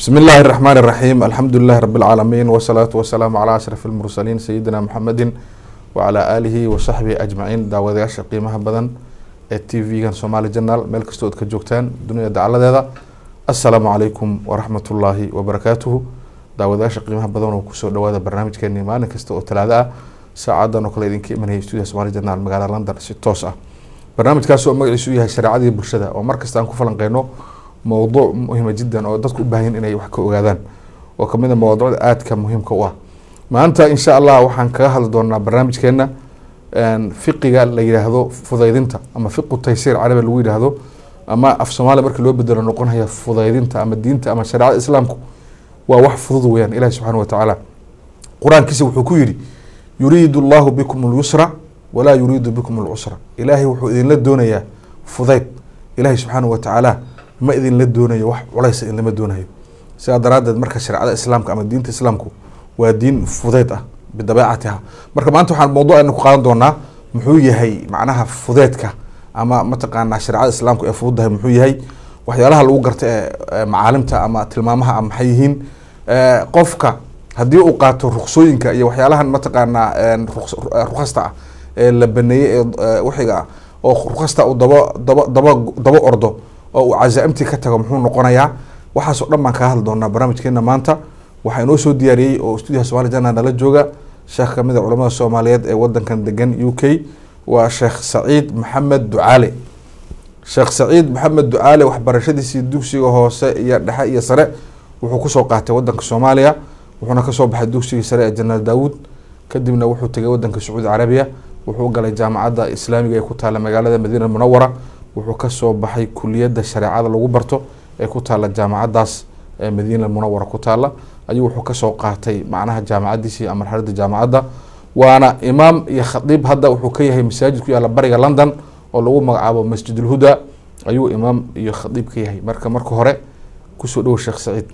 بسم الله الرحمن الرحيم الحمد لله رب العالمين والصلاة والسلام على أشرف المرسلين سيدنا محمد وعلى آله وصحبه أجمعين daawadayaasha qiimaha badan ee t v-gan somaali janal meel kastoo ad ka joogtaan dunida dacaladeeda assalaamu calaykum waraxmat ullaahi wabarakaatuhu daawadayaasha qiimaha badan oo kusoo dhawaada barnaamijkeeni maalin kasta oo talaado ah saacadan oo kale idinka imanaya stuudiya somaali janal magaalada london si toos ah barnaamijkaas oo magaciisu yahay shareecadii bulshada oo markasta aan ku falanqeyno mowduuc muhima jiddan oo dadku u baahan inay wax ka ogaadaan oo kamid a mawduucda aadka muhiimka u ah maanta insha allah waxaan kaga hadli doonaa barnaamijkeena fiqiga la yidhaahdo fudaydinta ama fiqu taysiir carabi lagu yidhaahdo ama af soomaaliya markii loo bedelo noqonaya fudaydinta ama diinta ama shareecada islaamku waa wax fudud weyaan ilahi subxaana watacaala qur-aankiisa wuxuu ku yidhi yuriidu allahu bikum اlyusra walaa yuriidu bikum اlcusra ilaahay wuxuu idinla doonayaa fudayd ilahi subxaana watacaala ma idinla doonayo wax culaysa idinlama doonayo sidaa daraadeed marka shareecada islaamka ama diinta islaamku waa diin fudeyd ah bidabeecatiha marka maanta waxaan mawduucayna ku qaadan doonaa muxuu yahay macnaha fudeedka ama mataqaanaa shareecada islaamku ee fududahay muxuu yahay waxyaalaha lagu garta ee macaalimta ama tilmaamaha a maxay yihiin qofka haddii uu qaato ruksooyinka iyo waxyaalahan mataqaanaa rukhasta ah ee la baneeyey ee wixiga ah oo rukhasta uu daba daba daba daba ordo oo uu casaaimtii ka tago muxuu noqonayaa waxaasoo dhan baan kaga hadli doonaa barnaamijkeena maanta waxaa inoo soo diyaariyey oo stuudiyaha somali jana nala jooga sheekh kamid a culamada soomaaliyeed ee wadankan degan u k waa sheekh saciid maxamed ducaale sheekh saciid maxamed ducaale waxbarashadiisii dugsiga hoose iyo dhexe iyo sare wuxuu kusoo qaatay wadanka soomaaliya wuxuuna kasoo baxay dugsigii sare ee janaal daawuud kadibna wuxuu tegay wadanka sacuudi carabiya wuxuu galay jaamacadda islaamiga ee ku taala magaalada madiina munawara wuxuu kasoo baxay kuliyadda shareecada lagu barto ee ku taala jaamacadaas ee madiina munawara ku taala ayuu wuxuu kasoo qaatay macnaha jaamacadiisii ama marxalada jaamacadda waana imaam iyo khadiib hadda wuxuu ka yahay masaajid ku yaala bariga london oo lagu magacaabo masjid ulhuda ayuu imaam iyo khadiib ka yahay marka marka hore kusoo dhowo sheekh saciid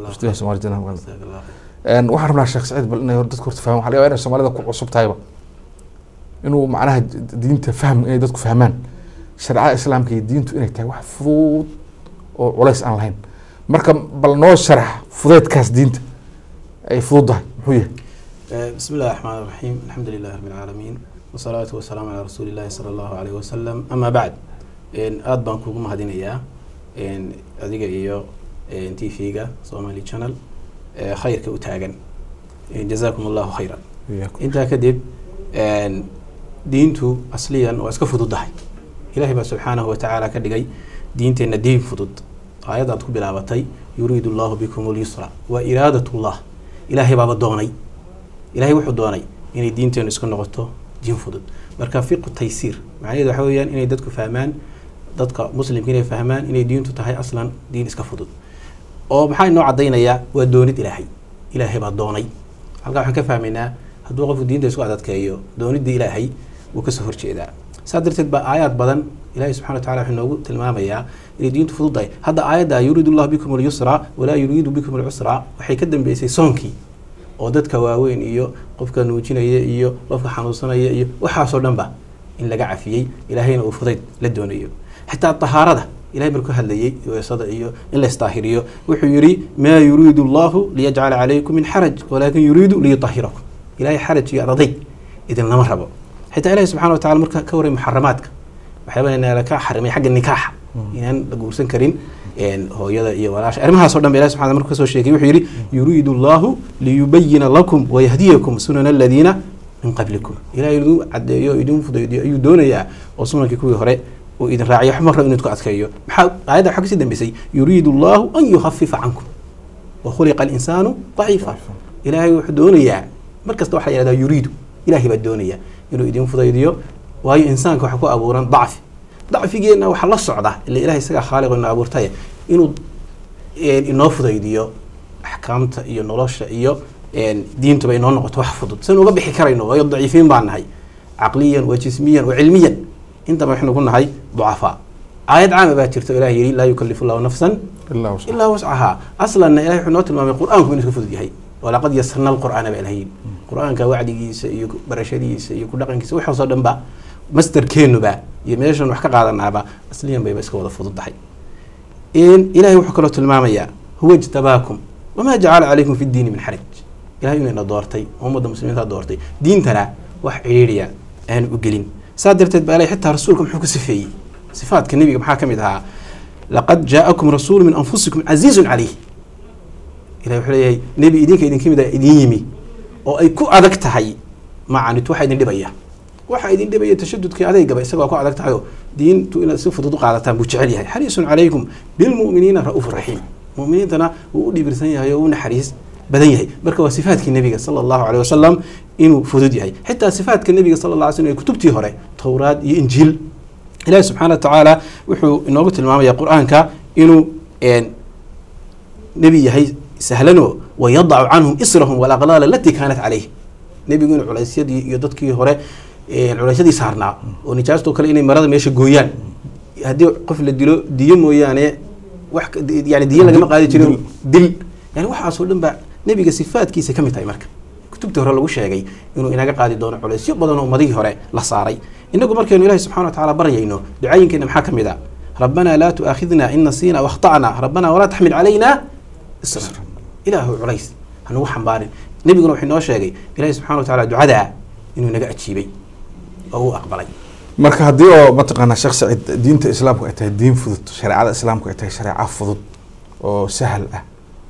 waxaan rabnaa sheekh saciid bal inay dadka horta fahman waxa laga yaaba inay soomaalida ku cusub tahayba inuu macnaha diinta fahm inay dadku fahmaan shareecada islaamka iyo diintu inay tahay wax fudud oo culays aan lahayn marka bal noo sharax fudeedkaas diinta ay fududdahay muxuu yahay bismi illahi raxmaan raxiim alxamdu lilahi rabi lcaalamiin wasalaatu wasalaamu calaa rasuuli llahi sala allahu aleyh wasalam ama bacd aada baan kugu mahadinayaa adiga iyo t v-ga somali channel khayrka u taagan jazakum allahu khayran intaa kadib diintu asliyan waa iska fududdahay ilahay baa subxaanahu watacaala ka dhigay diinteenna diin fudud aayad aad ku bilaabatay yuriidu allahu bikum lyusra waa iraadat llah ilaahay baaba doonay ilahay wuxuu doonay inay diinteenu iska noqoto diin fudud marka fiqu taysiir macnaheedu waxa weyaan inay dadku fahmaan dadka muslimka inay fahmaan inay diintu tahay aslan diin iska fudud oo maxaa inoo cadaynayaa waa doonid ilaahay ilaahay baa doonay halkaa waxaan ka fahmaynaa hadduu qofku diinta isku adadkeeyo doonidii ilaahay wuu kasoo horjeedaa saa darteed baa aayaad badan ilahi subxana watacala wuxuu noogu tilmaamayaa inay diintu fududdahay hadda aayadda yuriidu llahu bikum alyusra walaa yuriidu bikum alcusra waxay ka dambeysay soonkii oo dadka waaweyn iyo qofka nuujinaya iyo qofka xanuunsanaya iyo waxaasoo dhan ba in laga cafiyey ilaahayna uu fudayd la doonayo xitaa tahaarada ilahay markuu hadlayey weesada iyo in la isdaahiriyo wuxuu yihi maa yuriidu allahu liyajcala calaykum min xaraj walaakin yuriidu liyutahirakum ilahay xaraj iyo adaday idinlama rabo xitaa ilahi subxana wa tacala marka ka waray muxaramaadka waxyaaba ka xarimay xagga nikaaxa inaan la guursan karin hooyada iyo walaasha arrimahaasoo dhan ba ilahi subxana marka kasoo sheegay wuxuu yihi yuriidu allahu liyubayina lakum wayahdiyakum sunana aladiina min qablikum ilahay idin cadeeyo o idin fudaydiyo ayuu doonayaa oo sunankii kuwii hore uu idin raaciyo wax marra inuu idku adkeeyo maxaa aayadda waxaa kasii dambeysay yuriidu allahu an yuhafifa cankum wa khuliqa alinsaanu daciifa ilaahay wuxuu doonayaa mar kasta waxaa la yihahdaa yuriidu ilahay baa doonaya inuu idin fudaydiyo waayo insaanka waxa ku abuuran dacfi dacfigeenna waxaa la socda ila ilahay isagaa khaaliqo ina abuurtay inuu inoo fudaydiyo axkaamta iyo nolosha iyo diintuba inoo noqoto wax fudud san uga bixi karayno waayo daciifiin baan nahay caqliyan wa jismiyan wa cilmiyan intaba waxaynu ku nahay ducafaa aayad caama baa jirta o ilahi yihi laa yukalifu llahu nafsan ilaa wascahaa aslanna ilahay wuxuu noo tilmaamay qur-aanku inuu iska fudud yahay walaqad yasarna alqur'aana baa ilaha yidhi qur-aanka wacdigiisa iyo barashadiisa iyo ku dhaqankiisa waxaasoo dhan ba masterkeenuba iyo meeshan wax ka qaadanaaba asliyan bayba iska wada fududdahay ilahay wuxuu kaloo tilmaamayaa huwa ijtabaakum wamaa jacala calaykum fi ddiini min xaraj ilahay inayna doortay oo ummadda muslimiinta doortay diintana wax cidhiidhiya aanu u gelin saa darteed baa ilahay xitaa rasuulka muxuu ku sifeeyey sifaadka nebiga maxaa ka mid ahaa laqad jaa'akum rasuulu min anfusikum casiizun calayh ilahay wuxuu leeyahay nebi idinka idinka mid a idin yimi oo ay ku adag tahay macanit waxa idin dhibaya waxa idin dhibaya tashadudkii adeygaba isagoo ku adag tahayoo diintu inaad si fudud u qaadataan buu jecel yahay xariisun calaykum bilmu'miniina ra'uufu raxiim mu'miniintana wuu u dhibirsan yahay oo u naxariis badan yahay marka waa sifaadkii nebiga sala allahu caleyh wasalam inuu fudud yahay xitaa sifaadka nebiga sala allah alay slm ee kutubtii hore towraad iyo injiil ilahi subxaana wa tacaala wuxuu inoogu tilmaamaya qur-aanka inuu nebi yahay sahlanoo wayadacu canhum israhum walaqlaal alatii kaanat caleyh nebigu inuu culaysyadii iyo dadkii hore culaysyadii saarnaa oo nijaastoo kale inay marada meesha gooyaan haddii qof la dilo diyo mooyaane wax yani diyo lagama qaadi jirin dil yani waxaasoo dhan ba nebiga sifaadkiisa ka mid tahay marka kutubtii hore lagu sheegay inuu inaga qaadi doono culaysyo badan oo ummadihii hore la saaray inagu markaynu ilahi subxana wa tacala baryayno ducaayinkeena maxaa ka mid a rabbanaa laa tu'aakhidna in nasiina wakhta'na rabbanaa walaa taxmil calayna isra ilaahu culays hanugu xambaarin nebiguna wuxuu inoo sheegay ilahi subxana wa tacala ducadaa inuu inaga ajiibay oo uu aqbalay marka haddii oo mataqaanaa sheekh saciid diinta islaamku ay tahay diin fudud shareecada islaamku ay tahay shareeco fudud oo sahal ah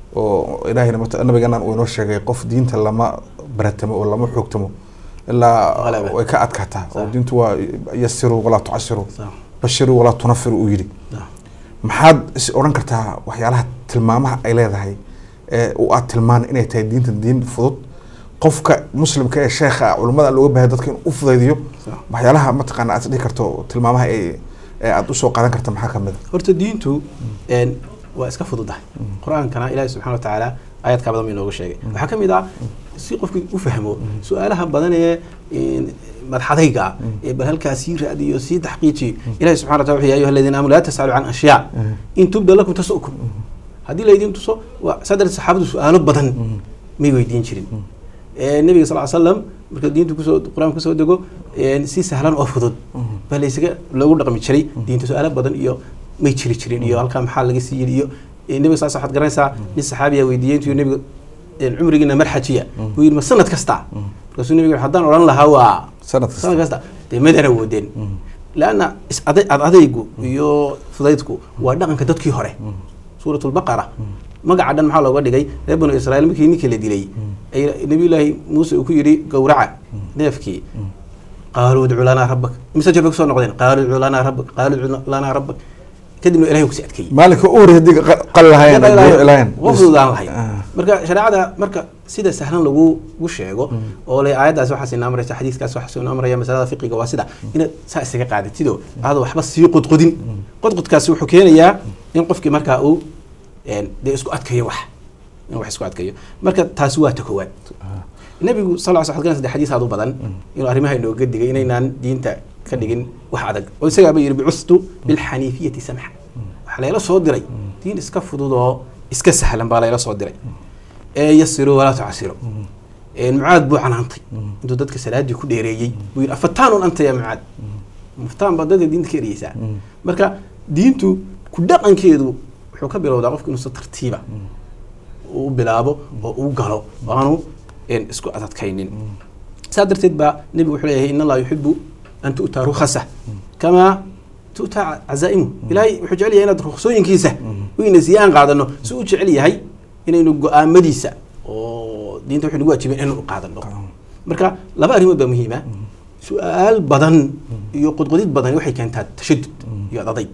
oo ilaahayna mat nabiganan uu inoo sheegay qof diinta lama baratamo oo lama xoogtamo ilaa Qalaba. way ka adkaataa oo Sax. diintu waa yasiruu walaa tucasiruu Sax. bashiruu walaa tunafiru uu yidhi Sax. maxaad is odhan kartaa waxyaalaha tilmaamaha ay leedahay ee u aad tilmaan inay tahay diinta diin fudud qofka muslimka ee sheekha ah culimmada looga baahay dadka inuu u fudaydiyo Sax. waxyaalaha mataqaana aad dhihi karto tilmaamaha ay ee aad usoo qaadan karta maxaa kamid a horta diintu een, waa iska fududahay qur-aankana ilaahi subxana wa tacaala aayadkaa badan ba inoogu sheegay waxaa ka mid ah si qofkii u fahmo su-aalaha badan ee een, madxadayga ah ee bal halkaa sii raadiyo sii taxqiijiyo ilahi subxana wa tala wuxuu ya ayuha aladiina aamanu laa tas'alu can ashyaa in tubda lakum tasukum haddii laydin tuso waa saa darteed saxaabadu su-aalo badan may weydiin jirin Ee, nabiga sal ly slam marka diintu kusoo qur-aanka kusoo dego een, si sahlan oo fudud baa laysaga loogu dhaqmi jiray diinta su-aalo badan iyo may jiri jirin iyo halkaa maxaa laga sii yidhi iyo ee, nabiga saas waxaad garanaysaa nin saxaabiya weydiiyey intuu nabiga een, cumrigiina marxajiya buu yidhi ma sanad kasta markaasuu nabiga wuxuu, haddaan odhan lahaa waa sanad kasta sanad kasta dee madana woodeen laanna is aday ad adaygu iyo fudaydku waa dhaqanka dadkii hore suurat lbaqara magaca dhan maxaa looga dhigay reer banu israiil markii ninkii la dilay ay nabiyullaahi muuse uu ku yidhi gowraca neefkii qaaluu udcu lanaa rabbak mise jir bay kusoo noqdeen qaaluu udcu lanaa rabbak qaaluu udcu lanaa rabbak kadibna ilahay uu kusii adkeeyey maalinka u horey haddii qa- qal lahayen lahayen waa fududaan lahayd marka shareecada marka sida sahlan lagugu sheego oo le aayaddaas waxaas inoo amraysa xadiiskaas waxaas inoo amraya masalada fiqiga waa sida inaad saa isaga qaadatidoo aada waxba sii qodqodin qodqodkaasi wuxuu keenayaa in qofkii markaa uu een, dee isku adkayo wax in wax isku adkayo marka taasi waa ta koowaad nabigu sal ll sl de xadiis aad u badan inuu arrimaha inooga digay inaynaan diinta ka dhigin wax adag oo isagaaba yidhi bicustu bilxaniifiyati samxa waxaa layla soo diray diin iska fudud oo iska sahlan baa layla soo diray ee yasiru walaa tucasiru Een, mucaad buu canaantay intuu dadka salaadii ku dheereeyey buu yidhi afataanun anta ya mucaad muftaan baa dadka diinta ka ereyeysaa marka diintu ku dhaqankeedu wuxuu ka bilowdaa qofku inuu si tartiiba uu u bilaabo oo uu galo oo aanu een, isku adadkaynin saa darteed baa nebigu wuxuu leeyahay in allaha yuxibu an tu'taa rukhasa kamaa tu'taa cazaa'imu ilaahay wuxuu jecel yahay inaad ruksooyinkiisa wayna sii aan qaadano si uu jecel yahay inaynu go-aamadiisa oo diinta wuxuu nagu waajibin inaynu qaadano marka laba arrimood baa muhiima su-aal badan iyo qodqodid badan waxay keentaa tashadud iyo adadayg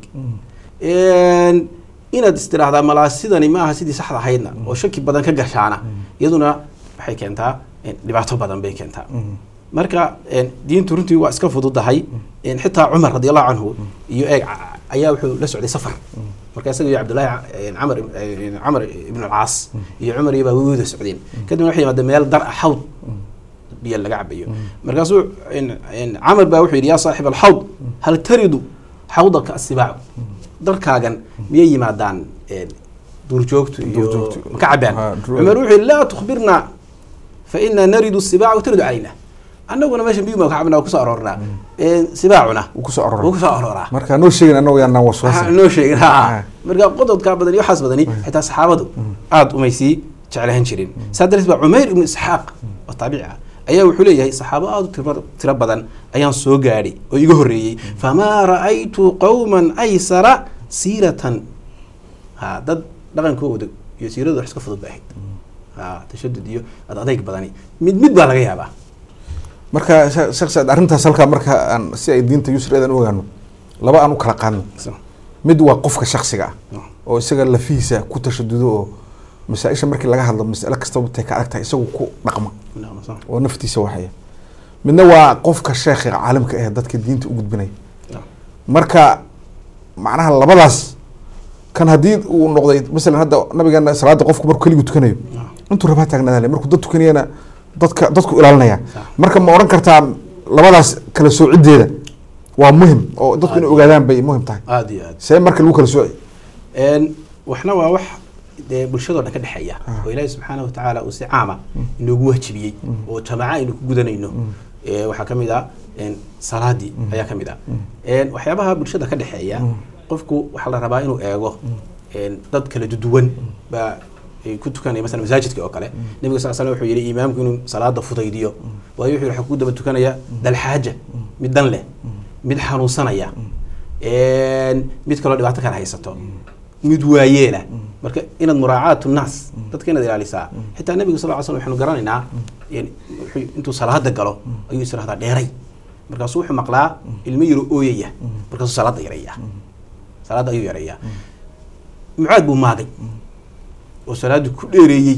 Een, inaad istiraahdaa malaa sidani ma aha sidii saxda ahaydna oo shaki badan ka gashaana iyaduna waxay keentaa een, dhibaato badan bay keentaa marka een, diintu runtii waa iska fududahay een, xitaa cumar radi allahu canhu iyo eeg ca- ayaa wuxuu la socday safar marka isaga iyo cabdullaahi ca- een, camar een, camar ibn alcaas iyo cumar iyo baa way wada socdeen kadibna waxay yimaadeen meel dar ah xawd biyo laga cabayo markaasuu een, een, camar baa wuxuu yidhi yaa saaxib alxawd hal taridu xawdaka asibaacu darkaagan miyay yimaadaan een, duurjoogtu iyo Duurjoogtu. maka cabaan Ha, duur- cumar wuxuu yidhi laa tukhbirna fa inaa naridu sibaaca wataridu calayna annaguna meeshan biyu maa ka cabnaa waa kusoo aroornaa Een, sibaacuna wuu kusoo wuu aroora kusoo arooraa marka noo sheegin annagu yaanaan waxaa waswaasa noo sheegin ha Ah. marka qododkaa badan iyo waxaas badani xitaa saxaabadu aada umay sii jeclahan jirin saa darteed baa cumayr ibnu isxaaq oo taabici ah ayaa wuxuu leeyahay saxaabo aada u tiro- tiro badan ayaan soo gaadhay oo iga horreeyey famaa ra'aytu qowman aysara siiratan ha dad dhaqankooda iyo siiradu wax iska fudud bay ahayd ha tashadud iyo ad adayg badani mid mid baa laga yaabaa marka she- sheekh saad arrintaas halkaa marka aan si ay diinta yusreedan u ogaano laba aan u kala qaadno mid waa qofka shaksiga ah oo isaga lafihiisa ku tashadudo oo masaa-isha markii laga hadlo masale kastaba tay ka adag tahay isagu ku dhaqma oo naftiisa waxaya midna waa qofka sheekha caalimka ah dadka diinta u gudbinaya marka macnaha labadaas kan haddii uu noqday masalan hadda nabigeena salaada qofku markuu keligu tukanayo intuu rabaa taagnaadale markuu dad tukanayana dadka dadku ilaalinaya marka ma odhan kartaa labadaas kala soocideeda waa muhim oo dadku inay ogaadaan bay muhim tahay aada iyo aad see marka lagu kala sooci Een, waxna waa wax dee bulshadoo dhan ka dhexeeya oo ilaahi subxaana watacaala uu si caama inoogu wajibiyey oo jamaaca aynu ku gudanayno Ee, waxaa ka mid ah een, salaadii ayaa ka mid ah Een, waxyaabaha bulshada ka dhexeeya qofku waxaa la rabaa inuu eego een, dad kala duwan baa ay ku tukanaya masalan masaajidka oo kale nabiga sal slam wuxuu yidhi imaamku inuu salaada fudaydiyo waayo wuxuu yihi waxaa ku daba tukanaya dalxaaja mid dan leh mid xanuunsanaya Een, mid kaloo dhibaato kale haysato mid waayeela marka inaad muraacaatu naas dadka inaad ilaalisaa xitaa nabiga sal ly slam waxaanu garanaynaa in- wuxuu- intuu salaada galo ayuu israhdaa dheeray markaasuu wuxuu maqlaa ilmo yaro ooyaya markaasuu salaada yareeyaa salaada ayuu yareeyaa mucaad buu maagay oo salaadii ku dheereeyey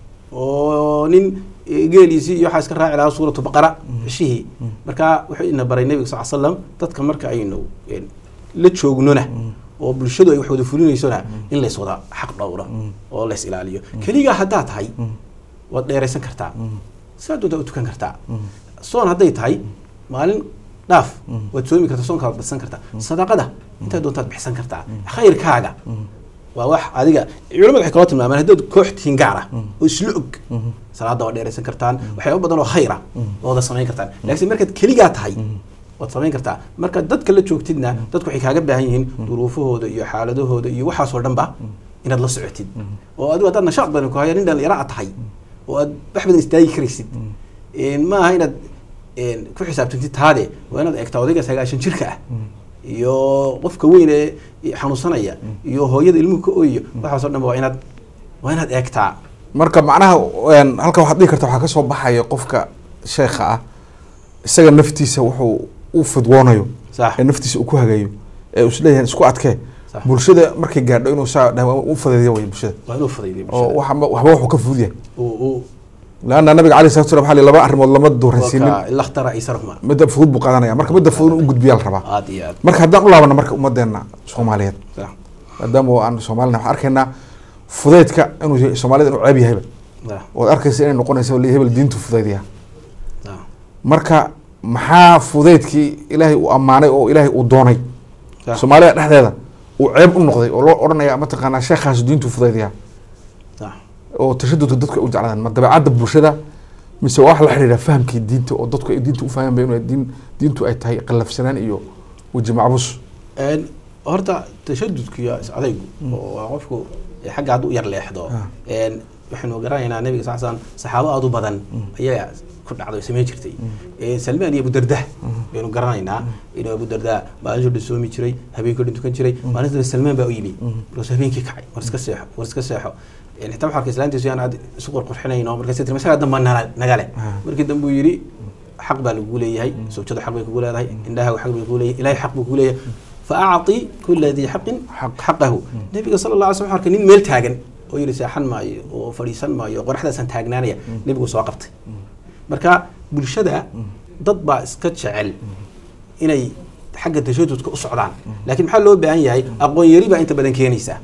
oo nin eh, geeliisii iyo waxaa iska raaci lahaa suuratu baqara cishihii marka wuxuu ina baray nabiga sal slam dadka marka aynu eh, la joognona oo bulshadu ay wax wada fulinaysona in lays wada xaq dhowro oo lays ilaaliyo keligaa haddaa tahay waad dheeraysan kartaa saa doontaa u tukan kartaa soon hadday tahay maalin dhaaf waad soomi kartaa soonkaa waad badsan kartaa sadaqada intaa doontaad bixsan kartaa khayrkaaga waa wax adiga culamadu waxay kaloo tilmaamaan haddaad koox tihiin gaar ah oo isla og salaada waa dheeraysan kartaan waxyaaba badan oo khayr ah oo wada samayn kartaan laakiin markaad keligaa tahay waad samayn kartaa marka dadka la joogtidna dadku waxay kaaga baahan yihiin duruufahooda iyo xaaladahooda iyo waxaasoo dhan ba inaad la socotid oo adigu haddaad nashaaq badan ku haya nin dhalinyaro a tahay oo aad wax badan istaagi karaysid Een, ma aha inaad een, ku xisaabtantid taade waa inaad eegtaa odayga sagaashan jirka ah iyo qofka weyn ee xanuunsanaya iyo hooyada ilmuhu ka ooyayo waxaasoo dhan waa inaad waa inaad eegtaa marka macnaha een, halka waxaad dhihi karta waxaa kasoo baxaya qofka sheekha ah isaga naftiisa wuxuu u fidwoonayo sax ee naftiisa uu ku hagayo ee uu isleeyahay isku adkee Sax. bulshada markay gaadho inuu saa dhaha u fadhiyo way bulshada waa inuu fudaydiyo oo bulshada waxba waxba wuxuu ka fudud yahay uu uu laanna nabiga caleyhi salatu salam waxaa la yidhi laba arrimood lama dooransiinin waka ila ikhtara aysarahuma midda fudud buu qaadanaya marka midda fudud inuu u gudbiyaa la rabaa aad iyo aad marka haddaan u laabano marka ummadeena soomaaliyeed sax maadaama oo aan soomaalina waxaan arkaynaa fudeydka inuu yahay- soomaalida inuu ceeb yahayba sax ood arkaysa inay noqonaysa li hebel diintu fudeydaya sax marka maxaa fudeydkii ilaahay uu ammaanay oo ilaahay uu doonay sax soomaalida dhexdeeda uu ceeb u noqday oo loo odhanaya mataqaanaa sheekhaas diintu fudeydaya sax oo tashadudka dadku ay u jeclaadaan ma dabeecadda bulshada mise waa wax la xidhiidha fahamkii diinta oo dadku ay diinta u fahmaan ba inuu diin diintu ay tahay qallafsanaan iyo weji macbus Een, horta tashadudku iyo is adaygu oo waa qofku ee xagga hadduu u yar leexdo Ah. een, waxaynu garanaynaa nabiga sal slam saxaabo aada u badan ayaa ku dhacday oo samayn jirtay Een, salmaan iyo abudarda baynu garanaynaa inuu abudarda maalintuu dhan soomi jiray habeenkii dhan tukan jiray maalinta salmaan baa u yimi markaasuu habeenkii kacay war iska seexo war iska seexo Een, xitaa waxaa arkay islaantiisu yaan aad isu qurqurxinayno markaas tiri masagaa damba nala- nagale Ah. markii dambe uu yidhi xaq baa lagu leeyahay sawjadu xaq bay kugu leedahay indhahaagu xaq bay kugu leeyahay ilahay xaq buu kugu leeyahay faacطi kula dii xaqin xaqahu nabiga sala allah alay slam arkay nin meel taagan oo yidhi seexan maayo oo fadhiisan maayo qoraxdaasaan taagnaanaya nebigu soo qabtay marka bulshada dad baa iska jecel inay xagga tashadudka u socdaan laakiin maxaa loo baahan yahay aqoon yari baa inta badan keenaysaa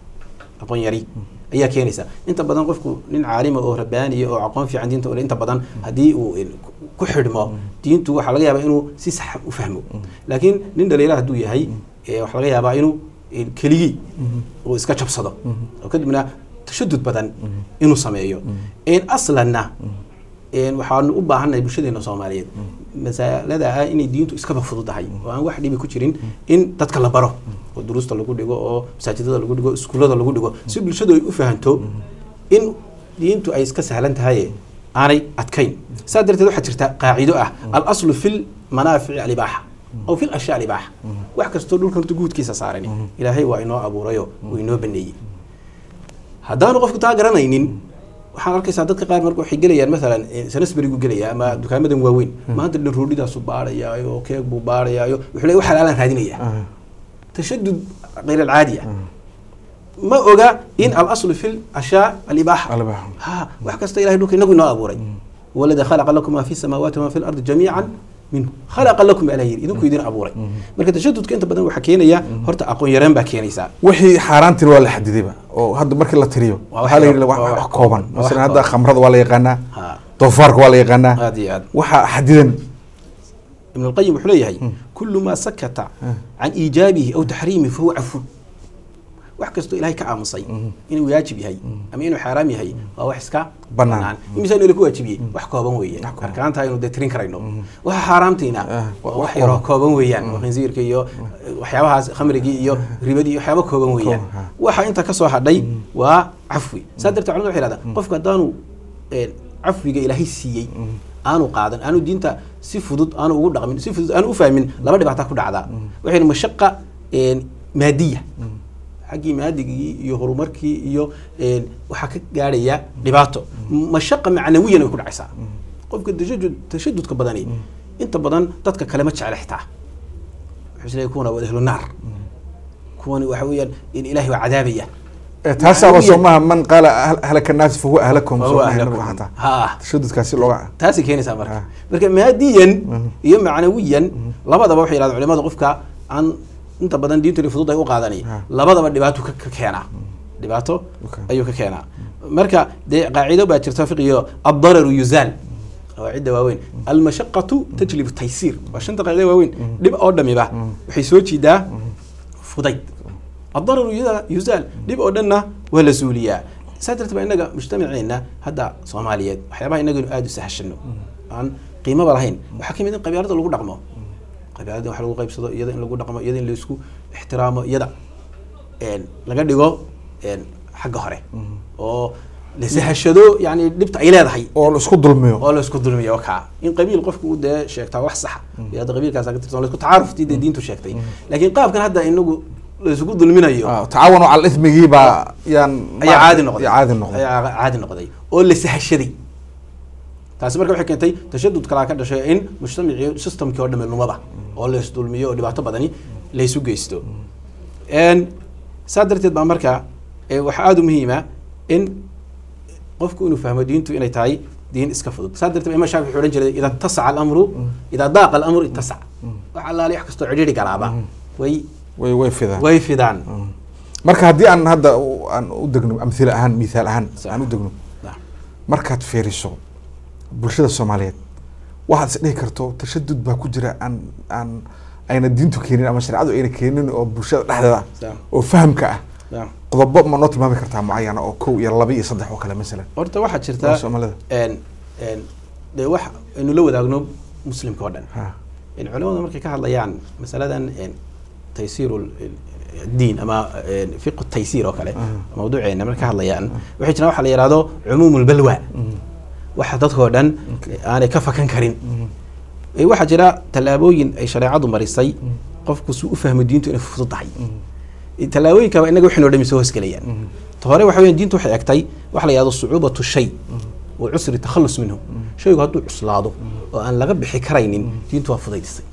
aqoon yari ayaa keenaysa inta badan qofku nin caalima oo rabbaaniya oo aqoon fiican diinta ole inta badan haddii uu ku xidhmo diintu waxaa laga yaabaa inuu si sax u fahmo laakiin nin dhaliila hadduu yahay waxaa laga yaabaa inuu keligii uu iska jabsado oo kadibna tashadud badan inuu sameeyo aslanna waxaanu u baahannahay bulshadeena soomaaliyeed masalada ah inay diintu iskaba fududahay oo aan wax dhibi ku jirin in dadka la baro oo duruusta lagu dhigo oo masaajidada lagu dhigo iskuullada lagu dhigo si bulshadu ay u fahanto in diintu ay iska sahlan tahay aanay adkayn saa darteed waxaa jirta qaacido ah alaslu fi lmanaafici alibaaxa aw fi lashyaa alibaaxa wax kastoo dhulkan horta guudkiisa saaran ilaahay waa inoo abuurayo uu inoo baneeyey haddaanu qofku taa garanaynin waxaan arkaysaa dadka qaar marka waxay gelayaan maalan sanasberigu gelaya ama dukaamadan waaweyn maanta dhan roodhidaasu baarayaayo keeg buu baarayaayo wuxuu leeyahay wax halaalaan raadinaya tashadud غير العادي ما oga in الاصل في الاشياء الاباحه الإباحة. ها wax kasta ilahay dhulka inagu inoo abuuray walada khalaqa lakum ma fi السماوات وما في الأرض جميعا minhu khalaqa lakum ala yiri idinku idin abuuray marka tashadudka inta badan waxaa keenaya horta aqoon yaraan baa keenaysaa wixii xaaraantiin waa la xadidayba oo hadda markii la tiriyo Waa wax waxaa la yidhi kooban. wax Waa wax wax kooban kooban. Waa wax masalan hadda kooban. khamrada waa la yaqaanaa ha doofaarka waa la yaqaanaa aad iyo aad waxaa xadidan ibn الqayim wuxuu leeyahay kulu ma sakata can iijaabihi aw taxriimihi fahuwa cafun wax kastoo ilahay ka aamusay inuu waajib yahay ama inuu xaaraam yahay waa wax iska Bannaan. bannaan imisaan ila ku waajibiyey wax kooban weeye arkaanta aynu dee tirin karayno waxa xaaraamtiina Ah, waa wax wax yaroo kooban weeyaan oo khinsiirka iyo eh, waxyaabahaas khamrigii iyo ribadii iyo waxyaaba kooban weeyaan ha. waxa inta ka soo hadhay waa cafwi saa darteed culimadu waxay yidhahdaan qofku haddaanu eh, cafwiga ilaahay siiyey aanu qaadan aanu diinta si fudud aanu ugu dhaqmin si fudud aanu u fahmin laba dhibaataa ku dhacdaa waxay yidhi mashaqa eh, maadiya xaggii maadigii iyo horumarkii iyo een, waxaa ka gaadhaya dhibaato mashaqa macnawiyan ay ku dhacaysaa qofka tashadud tashadudka badani inta badan dadka kale ma jecla xitaa wuxuu isleeyahay kuwana waa ahlu naar kuwani waxa weeyaan in ilaahay waa cadaabaya Eh, taasaaba Macnawiyan. soo maaha man qaala ahl- ahlaka naasi fahuwa ahlakum Fahuwa soo maaha ahlakum. nabiga xataa ha tashadudkaasi looga taasay keenaysaa marka Ah. marka maadiyan iyo macnawiyan labadaba waxay yidhahdeen culimada qofka aan inta badan diintu fudud ay u qaadanay Ah. labadaba dhibaato ka ka keenaa dhibaato Okay. ayuu ka keenaa marka dee qaacido baa jirta fiqiyo addararu yuzaal qawaacidda waaweyn almashaqatu tajlibu taysiir waa shanta qaacida waaweyn dhib oo dhamiba waxay soo jiidaa fudayd addararu yuza- yuzaal dhib oo dhanna waa la suuliyaa saa darteed baa inaga mujtamaceena hadda soomaaliyeed waxyaabaha inaga inu aada u sahashano aan qiimaba lahayn waxaa ka mid in qabyaalada lagu dhaqmo qabyaalada in wax lagu qaybsado iyada in lagu dhaqmo iyada in laisku ixtiraamo iyada een, laga dhigo een, xagga hore oo la sahashado yani dhibta ay leedahay oo la isku dulmiyo oo la isku dulmiyo kaa in qabiil qofku uu dee sheegtaa wax saxa iyo hadda qabiilkaas ka tirsan la isku tacaaruftii dee diintu sheegtay laakiin qaabkan hadda inagu la isugu dulminayo Ah, tacaawanu cala ismigii baa yaan ayaa caadi noqday yaa caadi noqday ayaa caadi noqday oo la sahashaday taasi marka waxay keentay tashadud kalaa ka dhashay in mujtamacii systemkii oo dhame lumaba oo la isdulmiyo oo dhibaato badani la isu geysto Een, saa darteed baa marka eh, waxaa aada u muhiima in qofku inuu fahmo diintu inay tahay diin iska fudud saa darteed baa imaam shaafici wuxuu odhan jiray idaa tasaca alamru idaa daaqa alamru ittasac wax allaali wax kastoo cidhiidhi galaaba way way way fidaan way fidaan marka haddii aan hadda u- aan u degno amhila ahaan mithaal ahaan Sax. aan u degno Nah. markaad fiiriso bulshada soomaaliyeed waxaad is dhihi karto tashadud baa ku jira aan aan ayna diintu keenin ama shareecadu ayna keenin oo bulshada dhexdeeda ah Sax. oo fahamka ah Nah. qodobo ma noo tilmaami kartaa mucayana oo kow iyo laba iyo saddex oo kale masalan horta waxaa oo jirta soomaalida een een dee wax aynu la wadaagno muslimka oo dhan ha in culimadu markay ka hadlayaan masaladan een taysiiru diin ama een fiqu taysiir oo kale mawduuceena markay ka hadlayaan waxay jiraan waxa la yihahdo cumuum lbalwa waxa dadkoo dhan aanay ka fakan karin Ee, waxaa jira tallaabooyin ay shareecadu marisay qofku si u fahmo diintu inay fudud tahay Ee, tallaabooyinkaaba inaga waxay noo dhami soo hosgelayaan ta hore waxa weeyaan diintu waxay egtay waxa la yihahdo sucuubatu shay wa cusri takhallus minhu shaygu hadduu cuslaado oo aan laga bixi karaynin diintu waa fudaydisay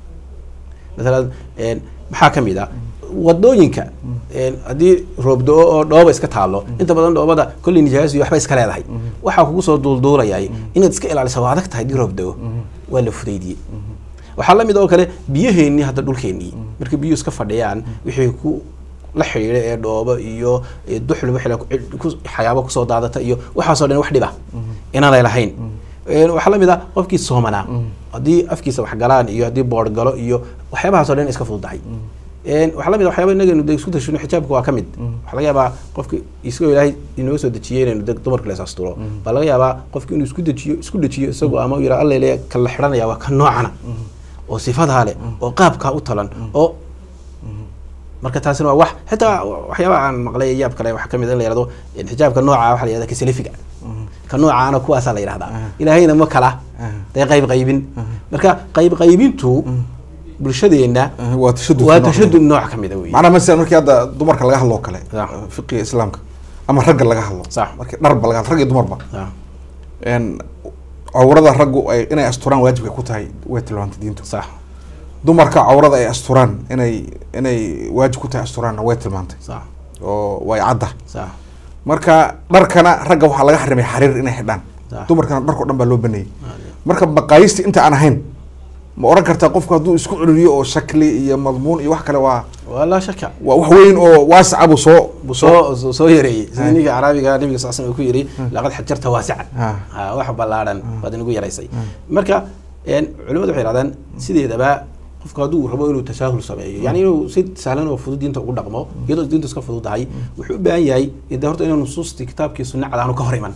masalan een, maxaa ka mid a wadooyinka een, haddii roobdo-o oo dhooba iska taalo inta badan dhoobada kolley nijaas iyo waxba iska leedahay waxaa kugu soo duulduulayay inaad iska ilaaliso waa adag tahay haddii roobdo-o waa la fudaydiyey waxaa la mid oo kale biyaheennii hadda dhulkeennii markay biyuhu iska fadhiyaan wixii ku la xidhiidha ee dhoobo iyo ee duxul wixii la- ku- waxyaabo kusoo daadata iyo waxaasoo dhan wax dhiba inaanay lahayn Een, waxaa la mid ah qofkii soomanaa haddii afkiisa wax galaan iyo haddii boodh galo iyo waxyaabahaasoo dhan iska fududahay Een, waxaa la mid ah waxyaaba inaganu de isku tashino xijaabka waa ka mid waxaa laga yaabaa qofki isagoo ilaahay inoo soo dejiyey inaynu de dumarka lees asturo baa laga yaabaa qofki inuu isku dejiyo isku dejiyo isagoo ama yira alla le kan la xidhanaya waa kan noocana oo sifadaa leh oo qaabkaa u talan oo marka taasina waa wax xitaa waxyaabaha aan maqlay yaab kale waxaa kamid in la yihahdo xijaabka nooca waxa la yihahda kasalifiga ka noocaana kuwaasaa la yihahdaa ilaahayna ma kala dee qayb qaybin marka qayb qaybintu bulshadeenna waa tashadud waa tashadud nooc kamid a wey macnaha masalan markii hadda dumarka laga hadlo oo kale Sax. fiqiga islaamka ama ragga laga hadlo Sax. markii dharba laga hadlo rag iyo dumarba Ah, een cawrada raggu ay inay asturaan waajibka ku tahay way tilmaantay diintu sax dumarka cawrada ay asturaan inay inay waajib ku tahay asturaanna way tilmaantay sax oo way cadda sax marka dharkana ragga waxaa laga xarimay xariir inay xidhaan Sax. dumarkana dharko dhan baa loo baneeyey marka maqaayisti inta aan ahayn ma oran kartaa qofku hadduu isku celiyo oo shakli iyo madmuun iyo wax kale waa waa laa shaka waa wax weyn oo waasaca buu soo buu soo soo- soo yareeyey Hay. sidii ninka caraabiga nabiga sal slam uu ku yidhi laqad xajarta waasican Ha. Ha, wax ballaadhan baad inagu yaraysay marka een, culimadu waxay yidhahdaan sideedaba qofku hadduu rabo inuu tasaahul sameeyo yani inuu si sahlan oo fudud diinta ugu dhaqmo iyadoo diintu iska fududahay wuxuu u baahan yahay de horta inuu nusuustii kitaabkii sunna cad aanu ka hor iman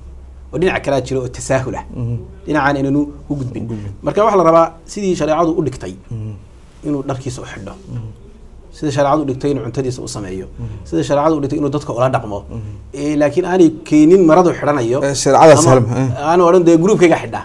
oo dhinac kalaa jira oo tasaahul ah dhinacaan inanu u gudbin marka waxaa la rabaa sidii shareecadu u dhigtay inuu dharkiisa u xidho sida shareecadu u dhigtay inuu cuntadiisa u sameeyo sida shareecadu u dhigtay inuu dadka ula dhaqmo Eh, laakiin aanay keenin maradu xidhanayo Eh, shareecada ama sahlan, eh. aanu odhan dee gruubkayga xidhaa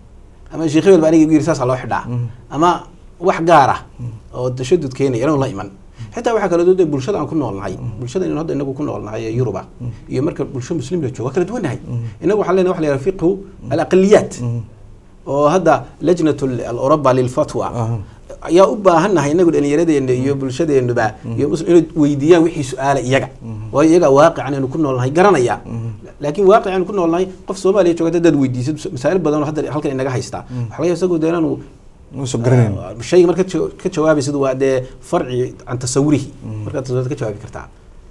ama sheekh hebel ba aniga igu yiri saasaa loo xidhaa ama wax gaar ah oo tashadud keenaya inuu la iman xitaa waxaa kala duwan bulshada aan ku noolnahay bulshada inuu hadda inagu ku noolnahay ee yuruba iyo marka bulsho muslim la joogo waa kala duwannahay inagu waxaan leenahay waxa la yidhaha fiqhu alaqaliyaat oo hadda lajnat aloroba lilfatwa ayaa u baahannahay inagu dhallinyaradeena iyo bulshadeenuba iyo muslim inay weydiiyaan wixii su-aala iyaga waayo iyaga waaqican aynu ku noolnahay garanaya laakiin waaqic aynu ku noolnahay qof soomaaliya jooga dadaad weydiisad masaa'il badan oo hadda halkan inaga haystaa waxa laga yaaba isagoo dee inaanu uusan garanayn shayga marka ka jawaabaysid waa dee farci can tasawurihi markaad tasawurad ka jawaabi kartaa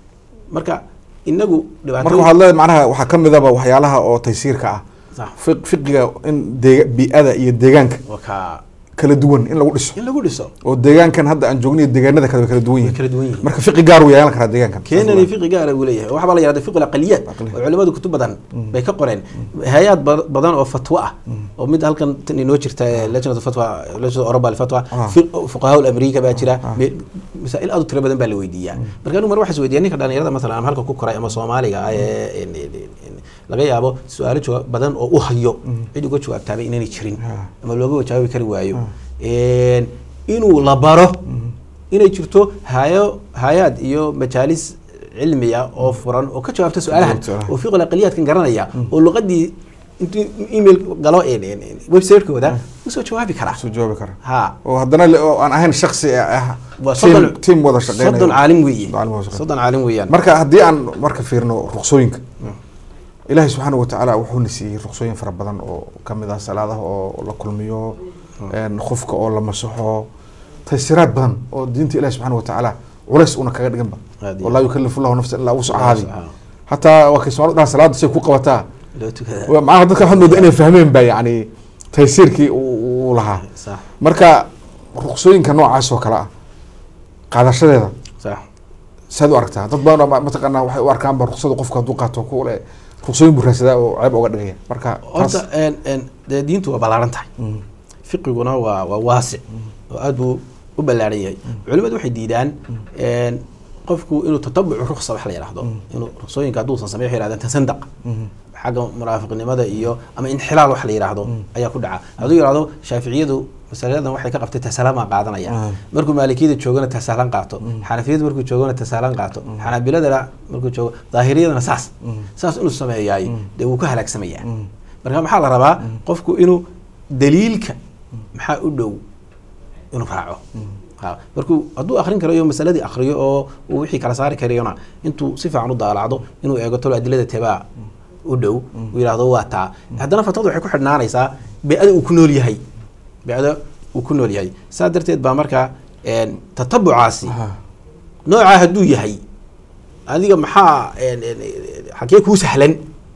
marka inagu marka dhibaato waxaad leedahay macnaha waxaa ka midaba waxyaalaha oo taysiirka ah sax fiq- fiqiga in deega bii'ada iyo deegaanka waa ka kala duwan in lagu dhiso in lagu dhiso oo deegaankan hadda aan joogniyo deegaanada kale way kala duwan way yihiin kala duwan yihiin marka fiqi gaar uu yeelan karaa deegaankan keenani fiqi gaara uu leeyahay waxaa baa la yihahda fiqu aqaliyaat Aqaliyaat. oo culimadu kutub badan bay ka qoreen hay-ad ba- badan oo fatwo ah oo mid halkan tan inoo jirta ee lajnatu fatwa lajnatu oroba alfatwa Ah. fuqahaa amerika baa jira Ah. me- masaa'il aad u tiro badan baa la weydiiyaa marka anigu mar waxaa is weydiiya ninka dhalinyarada masalan ama halka ku koray ama soomaaliga ah ee in- in- in- laga yaabo su-aalo jawaab badan oo u hayo cid uga jawaabtaabay inaanay jirin Ah. ama looga jawaabi kari waayo Een, inuu la baro inay jirto hayo hay-ad iyo majaalis cilmiya oo furan oo ka jawaabta su-aalahan Su-aalahan. oo fiqul aqaliyaadkan garanaya oo luqadii intuu email galo een- een- een website-kooda usoo jawaabi karaa soo jawaabi kara ha oo haddana le- oo aan ahayn shaksi ah waa team soddon- team wada shaqeynaya soddon caalim weeye Caalim wada shaqeynaya. soddon caalim weeyaan marka haddii aan marka fiirno ruqsooyinka ilaahay subxaana watacaala wuxuuna siiyey ruqsooyin fara badan oo kamid ah salaadaha oo la kulmiyo een, qofka oo la masaxo taysiraad badan oo diinta ilahi subxaana watacaala culays una kaga dhiganba Aad iyo oo laa yukalifu llahu nafsan ilaa wusacaadi Ah, hataa waa kay somaali dhaha salaada say ku qabataa loo tukadaa Waa- macnaha dadka waxaad moodaa inay fahmeen ba yani taysiirkii uu uu lahaa sax marka ruqsooyinka noocaas oo kale ah qaadashadeeda sax saad u aragtaa dad badan oo ma- mataqaanaa waxay u arkaanba ruqsada qofka hadduu qaato ku le ruqsooyin buu raadsadaa oo ceeb oga dhigaya marka horta taas een- een, dee diintu waa ballaaran tahay fiqiguna waa waa waasic oo aad buu u ballaaran yahay culimadu waxay diidaan een, qofku inuu tatabucu ruksa wax la yidhaahdo inuu ruksooyinka hadduusan sameyn waxay yidhahdaan tasandaq xagga munaafiqnimada iyo ama inxilaal wax la yidhaahdo ayaa ku dhaca hadduu yidhahdo shaaficiyadu masaladan waxay ka qabtay tasalaama qaadanaya Mm. markuu maalikiyada joogana tasaalan qaato xanafiyada markuu joogana tasaalan qaato xanaabiladana markuu joogo daahiriyadana saas saas inuu sameeyaay dee wuu ka halaagsamayaa marka maxaa la rabaa qofku inuu daliilka maxaa u dhow inuu raaco ha markuu hadduu akrin karayo masaladii akriyo oo uu wixii kala saari karayona intuu si fiican u daalacdo inuu eego tolo adilada tebaa u dhow uu yidhaahdo waa taa haddana fatwadu waxay ku xidhnaanaysaa bee-ada uu ku nool yahay bee-ada uu ku nool yahay saa darteed baa markaa een, tatabucaasi Aha. noocaa hadduu yahay adiga maxaa een, een, xagee kuu sahlan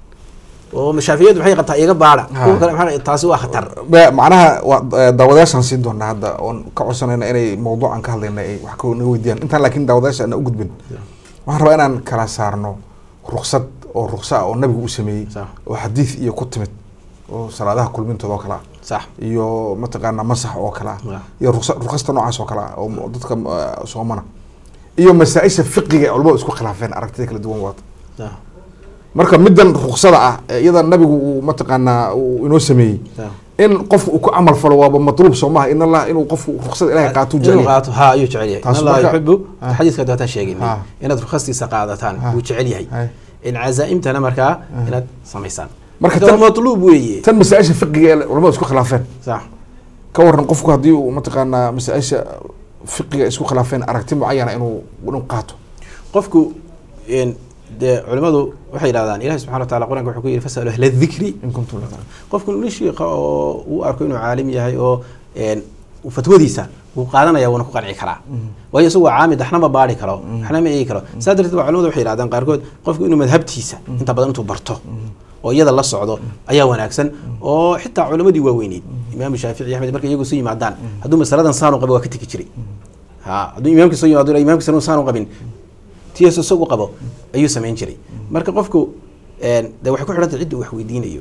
oo mashaafiyadu maxay qabtaa iga baadha Ha. kuwa kale maxaa taasi waa khatar Ba- macnaha waa eh, daawadayaashaan siin doonaa hadda oon ka codsanayna inay mawduucan ka hadlayna ay wax ka naga weydiiyaan intaan laakiin daawadayaasha ana u gudbin waxaan rabaa inaan kala saarno ruqsad oo ruqsa ah oo nabigu u sameeyey Sax. oo xadiid iyo ku timid oo salaadaha kulmintooda oo kale ah sax iyo mataqaanaa masax oo kale ah Waaw. iyo ruqsa- ruqasta noocaas oo kale ah oo dadka eh, soomana iyo masaa-isha fiqiga ee culamadu isku khilaafeen aragtida kala duwan waata sax marka middan ruksada ah ee iyada nabigu uu mataqaanaa uu inoo sameeyey sax in qofku uu ku camal falo waaba matluub soo maha in allah inuu qofku ruksada ilahay qaatuu inuu jecel qaato ha ayuu jecel yahay Taas in allaha marka- yuxibu Ah. xadiiska dootaan sheegin Ah. inaad rukhastiisa qaadataan Ah. wuu jecel yahay Hay. in cazaa'imtana markaa inaad samaysaan Marka marka tan- waa matluub weeye tan masaa-isha fiqiga ee culamadu isku khilaafeen sax ka waran qofku haddii uu mataqaanaa masaa-isha fiqiga isku khilaafeen aragti mucayana inuu inuu qaato qofku een, dee culimadu waxay yidhahdaan ilahi subxana wa taala qur-aanka wuxuu ku yidhi fasalu ahla dikri in kuntum la taclamuun. qofku nin shiika oo uu arko inuu caalim yahay oo een, uu fatwadiisa wuu qaadanaya wuuna ku qanci karaa waayo isagu waa caamid waxna ma baari karo waxna ma eegi karo saa darteed waa culimadu waxay yidhahdaan qaarkood qofku inuu madhabtiisa inta badan intuu barto oo iyada la socdo ayaa wanaagsan oo xitaa culimadii waaweyneyd imaamu shaafici iyo axmed markay iyagu soo yimaadaan hadduu masaladan saanu qabo waa ka tegi jiray ha hadduu imaamkii soo yimaado imaamkiisa saanu qabin tiyaas isagu qabo ayuu samayn jiray marka qofku een, dee waxay ku xidhantay cidda uu wax weydiinayo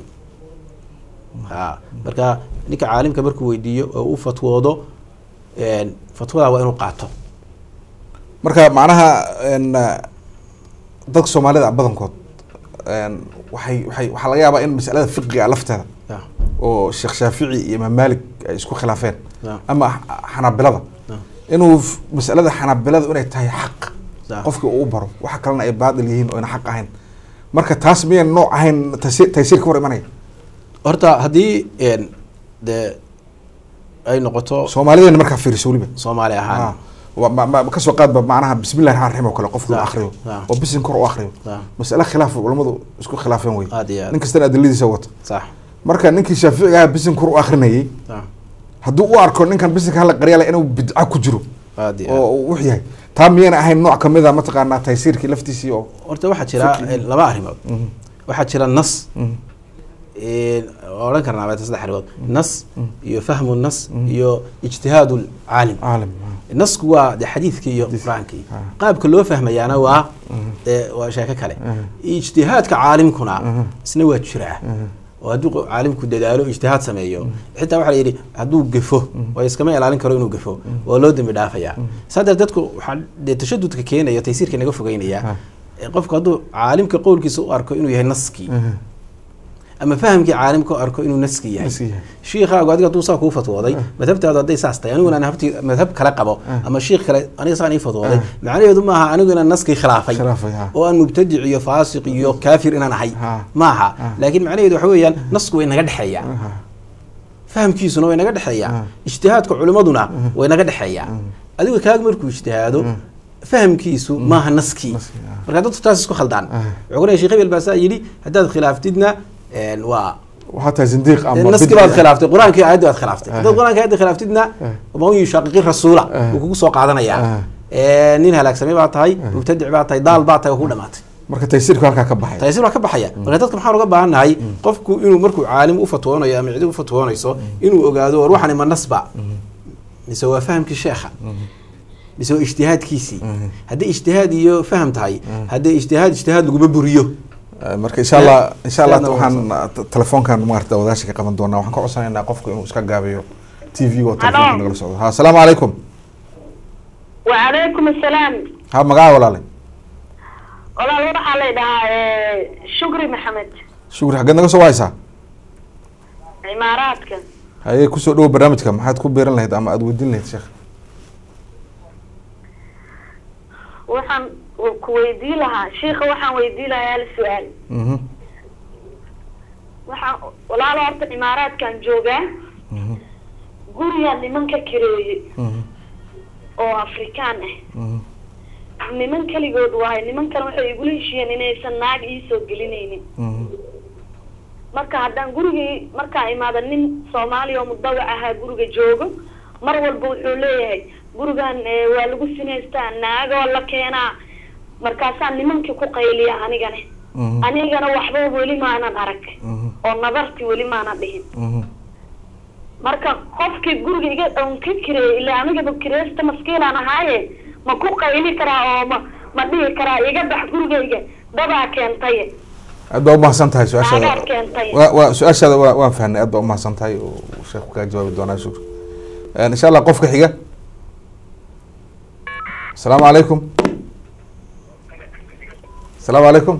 ha marka ninka caalimka markuu weydiiyo oo u fatwoodo een, fatwada waa inuu qaato marka macnaha n dadka soomaalida badankood n waxay waxay waxaa laga yaabaa in masalada fiqiga lafteeda Ya, oo sheekh shaafici iyo imaam malik ay isku khilaafeen ya, ama x- xanaabilada ya, inuu f- masalada xanaabilada inay tahay xaq ya. qofkii uu baro waxa kalena ay baadil yihiin oo ayna xaq ahayn marka taas miyan nooc ahayn taysiir taysiir ka hor imanaya horta haddii een, dee ay noqoto soomaalideena markaa fiiriso weliba soomaali ahaan Ah, wa- ma- ma- kasoo qaadba macnaha bismillahi raxmaan raxiim oo kale qofku uu Sax, akriyo sax. oo bisin kor u akriyo Sax. masale khilaaf culamadu isku khilaafeen wey aad iyo aad nin kastana adiladiisa wata sax marka ninkii shaaficiga ah bisin kor u akrinayay sax hadduu u arko ninkan bisinka hala qaryala inuu bidca ku jiro aad iyo aad oo uu wux yahay taa miyayna ahayn nooc kamid a mataqaanaa taysiirkii laftiisii oo horta waxaa jira een, laba arrimood waxaa jira nas een, oo odhan karnaa baa saddex arrimood nas iyo fahmu nas iyo ijtihaadu caalim caalim nasku waa de xadiidkii iyo qur-aankii Ah. qaabka loo fahmayaana waa dee waa sheeko kale ijtihaadka caalimkuna isna waa jiraa oo hadduu qo- caalimku dadaalo ijtihaad sameeyo xitaa waxaa la yidhi hadduu gefo waa iskama ilaalin karo inuu gefo waa loo dembi dhaafayaa saa darteed dadku waxaa dee tashadudka keenaya taysiirka naga fogeynaya Ah. ee qofku hadduu caalimka qowlkiisa u arko inuu yahay naskii ama fahamkii caalimka u arko inuu naskii yahay Naskii yahay. shiikhaagu adiga hadduu saa kuu fatwooday madhabtaadu hadday saas tahay aniguna aan habti madhab kale qabo ama shiikh kale aniga saan ii fatwooday macnaheedu maaha anigu inaan naskii khilaafay Khilaafay, ha. oo aan mubtadic iyo faasiq iyo kaafir inaan ahay Ha. maaha Ha. laakiin macnaheedu waxa weeyaan nasku way naga dhexeeyaa fahamkiisuna way naga dhexeeyaa Ha. ijtihaadka culimaduna way naga dhexeeyaa adigu kaaga markuu ijtihaado fahamkiisu maaha naskii Naskii, ha. marka dadku taas isku khaldaan Ha. wuxuu ku leeyahay sheekh hebel baa saa yidhi haddaad khilaaftidna een, waa waxaa tahay zindiiq ama naski bidci baad ah. khilaaftay qur-aankii aayaddi baad khilaaftay Ah. haddaad qur-aanka aayaddi khilaaftidna man yushaqiqi rasuula Ah. wuu kugu soo qaadanayaa Ah. Ee, nin halaagsamay baa tahay mubtadic baa tahay daal baa tahay waa ku dhamaatay marka taysiirku halkaa ka baxay taysiir waa ka baxaya marka dadka maxaan uga baahannahay qofku inuu markuu caalim u fatwoonayo ama cidi u fatwoonayso inuu ogaado war waxani ma nasba mise waa fahamkii sheekha mise waa ijtihaadkiisii haddii ijtihaad iyo faham tahay haddii ijtihaad ijtihaad laguma buriyo Eh, marka insha allah insha allah Sidaadna waxaan t- telefoonkan maarata wadaasha ka qaban doonaa waxaan ka codsanaynaa qofku inuu iska gaabiyo t v oo telefoonka Hello. nagala socdo ha asalaamu calaykum وعليكم السلام ha magaca walaale walaal waxaa la dhahaa shukri maxamed shukri xaggeed naga soo wahaysaa cimaaraadka haye kusoo dhowo barnaamijka maxaad ku beeran lahayd ama aada weydiin lahayd sheekh waxaan ku weydii lahaa shiika waxaan weydii lahaa hal su-aal Mhm, waxaan walaal horta cimaaraadkan joogaa mhm, gurigaa nimanka kareeyey mhm, oo afrikaan ah mhm, niman keligood waahay nimankan waxay igula heshiiyeen inaysan naag iisoo gelinaynin mhm, marka haddaan gurigii markaa imaada nin soomaaliya oo mudawac ahaa guriga joogo mar walba wuxuu leeyahay gurigan eh, waa lagu sinaystaa naagoo la keenaa markaasaa nimankii ku qayliya anigana mhm, anigana waxba weli maanan arag mhm, oo nadartii weli maanan dhihin mhm. marka qofkii guriga iga on ka kireeyay ilaa anigaba kireysta maskiilaan ahaaye ma ku qayli karaa oo ma ma dhihi karaa iga bax gurigayga dabaa keentay aad baa umahadsan tahay su-aashaada naagaad keentay wa wa su-aashaada waa waan fahnay aad baa umahadsan tahay oo sheekhu kaa jawaabi doonaa shukri insha allah qofka xiga asalaamu calaykum asalaamu calaykum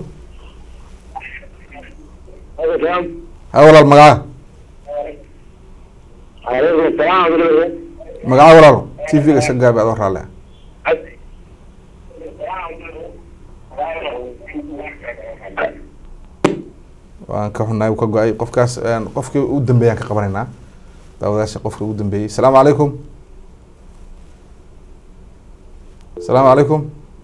ha walaal magaca عليكم السلام ورحمة magaca walaal t v-ga iska gaabi adoo raalle ah waan ka xunnahay uu ka go-ay qofkaas een, qofkii u dambeeyaan ka qabanaynaa daawadaasha qofka ugu dambeeyey asalaamu calaykum asalaamu calaykum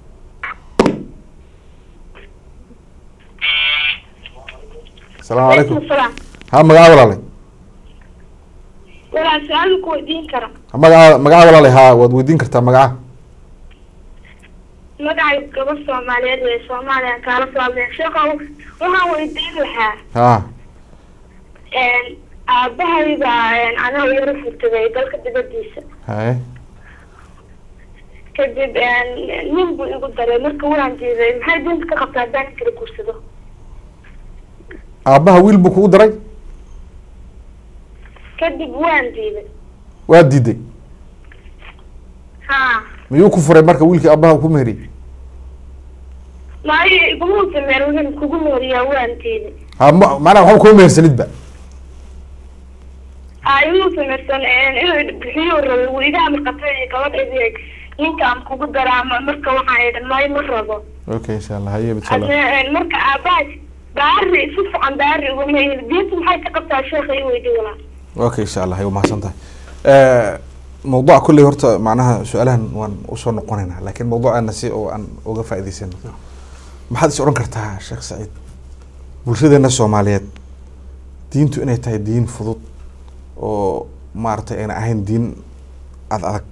asalaamu calaykum salaam ha magaca walaalay walaa su-aal ku weydiin kara ha magaca magaca walaalay ha waad weydiin kartaa magaca magacay gabadh soomaaliyeed wey soomaaliya kaala soo hadlaya sheekha waxaan weydiin lahaa ha aabahay baa anaha yaro furtagay dalka dibadiisa haye kadib nin buu igu daray marka waan diiday maxay diinta ka qabtaa haddaan kala guursado aabbaha wiil buu kugu daray kadib waan diiday waa diiday ha miyuu ku furay marka wiilkii aabbaha ku meheriyey maayo iguma sameen wuxuu kugu meeriyaa waan diiday ha ma macnaha waxba kuma mehersanidba a imu samaysan inuu bixiyo rabo wuu iga amar qabtay gabadhaydi ninka aan kugu daraa ma- marka waxaan idhan maayo ma rabo okay insha allah haye bisala Hadda, marka aabahay baari si fiican baari uguma yiri diinta maxay ka qabtaa sheekha i weydi walaa okay insha allah hay umahadsan tahay mawduuca kulley horta macnaha su-aalahan waan usoo noqonaynaa laakiin mawduucaana si oo aan uga faa'iidaysano maxaad is odhan kartaa sheekh saciid bulshadeena soomaaliyeed diintu inay tahay diin fudud oo maaragtay ayna ahayn diin ad adag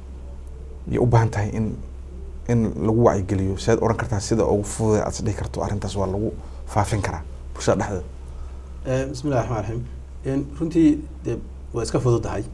iyo u baahan tahay in in lagu wacyigeliyo siaad odhan kartaa sida ugu fudud aad is dhihi karto arrintaas waa lagu faafin karaa bulshada dhexdeeda Eh, bismi illahi raxmaan raxiim En, runtii de waa iska fududahay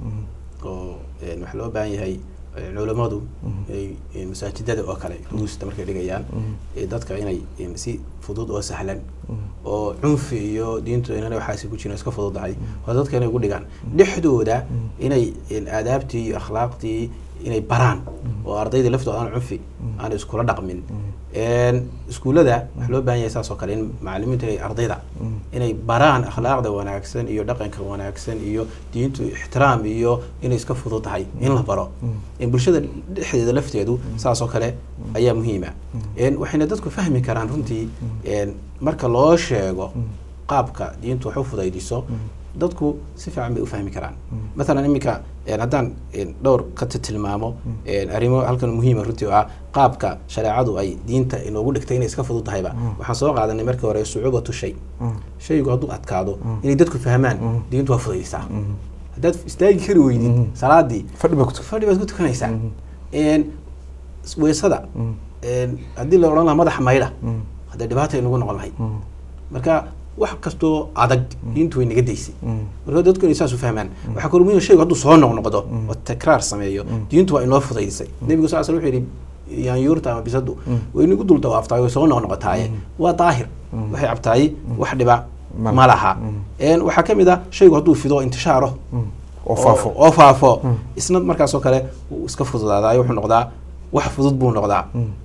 oo en, waxaa loo baahan yahay en, culammadu ay en, masaajidada oo kale ruusta markay dhigayaan eh, dadka inay en, si fudud oo sahlan oo cunfi iyo diintu inana waxaasi ku jirin iska fududahay oo dadka inay ugu dhigaan dhexdooda inay en, aadaabtii iyo akhlaaqtii inay baraan oo ardayda laftooda aan cunfi aan iskula dhaqmin En, iskuullada waxaa loo baahan yahay saas oo kale in macalimiintu inay ardayda inay baraan akhlaaqda wanaagsan iyo dhaqanka wanaagsan iyo diintu ixtiraam iyo inay iska fudud tahay in la baro En, bulshada dhexdeeda lafteedu saas oo kale ayaa muhiima En, waxayna dadku fahmi karaan runtii en, marka loo sheego qaabka diintu wax u fudaydiso dadku si fiican bay u fahmi karaan mathalan iminka en, haddaan en, dhowr ka ti- tilmaamo en, arrimo halkan muhiima runtii oo ah qaabka shareecadu ay diinta inoogu dhigtay inay iska fudud tahayba waxaan soo qaadanay markii hore sucuubatu shay shaygu hadduu adkaado inay dadku fahmaan diintu waa fudaydisaa haddaad istaagi kari weydid salaadii fadhi baa ku tug fadhi baad ku tukanaysaa En, s- weesada en, haddii la odhan lahaa madaxa maydha haddee dhibaata ay nagu noqon lahayd marka wax kastoo adag diintu way naga daysay marka dadku inay saas u fahmaan waxaa kaloo muhiim ah shaygu hadduu soo noqnoqdo oo takraar sameeyo diintu waa inoo fudaydisay nebigu sal sl wuxuu yidhi yaanyuurta ama bisadu way inagu dul dawaaftaay way soo noqnoqotaaye waa daahir waxay cabtaay wax dhiba Ma- ma laha En, waxaa ka mid ah shaygu hadduu fido intishaaro oo faafo oo faafo isna markaas oo kale wuu iska fududaadaa wuxuu noqdaa wax fudud buu noqdaa